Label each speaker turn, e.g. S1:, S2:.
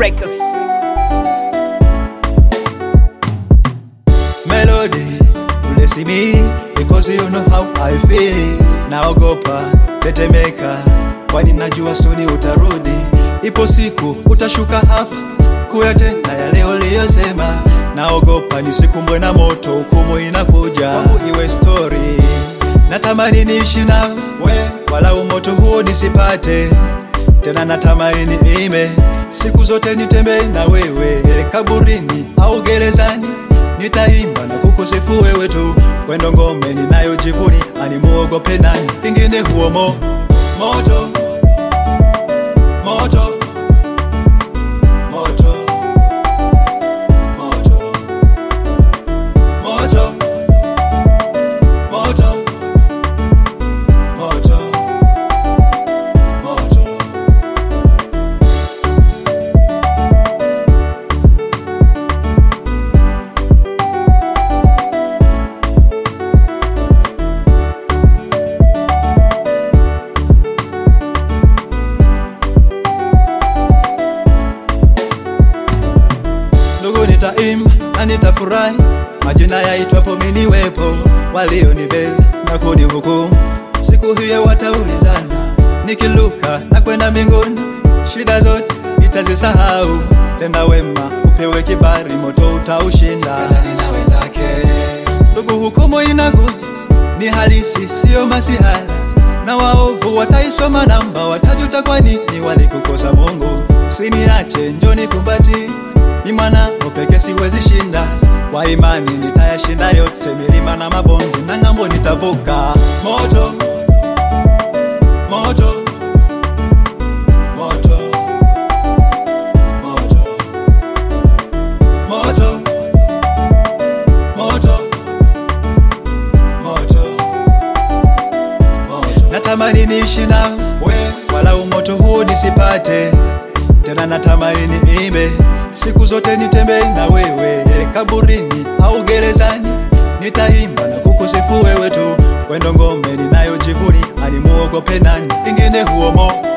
S1: Records.
S2: Melody, bless me because you know how I feel. Naogopa tetemeka, kwani najua suni utarudi. Ipo siku utashuka hapa kuyatenda yale uliyosema. Naogopa nisikumbwe na moto, hukumu inakuja kwangu iwe story. Natamani niishi nawe, wala umoto huo nisipate tena natamani niime siku zote nitembee na wewe kaburini au gerezani nitaimba na kukusifu wewe tu wendo ngome ninayojivuni animuogope nani ingine huo mo moto moto moto moto moto moto moto moto ndugu nitaimba na nitafurahi majina yaitwapo miniwepo walionibeza na kunihukumu siku hiyo wataulizana nikiluka na kwenda mbinguni shida zote nitazisahau tenda wema upewe kibari moto utaushinda ninawezake ndugu hukumu inakuja ni halisi siyo masihala na waovu wataisoma namba watajuta kwa nini walikukosa mungu usiniache njoni kumbati ni mwana peke siwezi shinda kwa imani nitayashinda yote milima na mabonde na ng'ambo nitavuka moto moto moto moto moto moto moto moto natamani niishi nawe wala umoto huo nisipate tena natamani niimbe siku zote nitembee na wewe kaburini au gerezani nitaimba na kukusifu wewe tu wendo ngome ninayojivuni animuogope nani ingine huo mo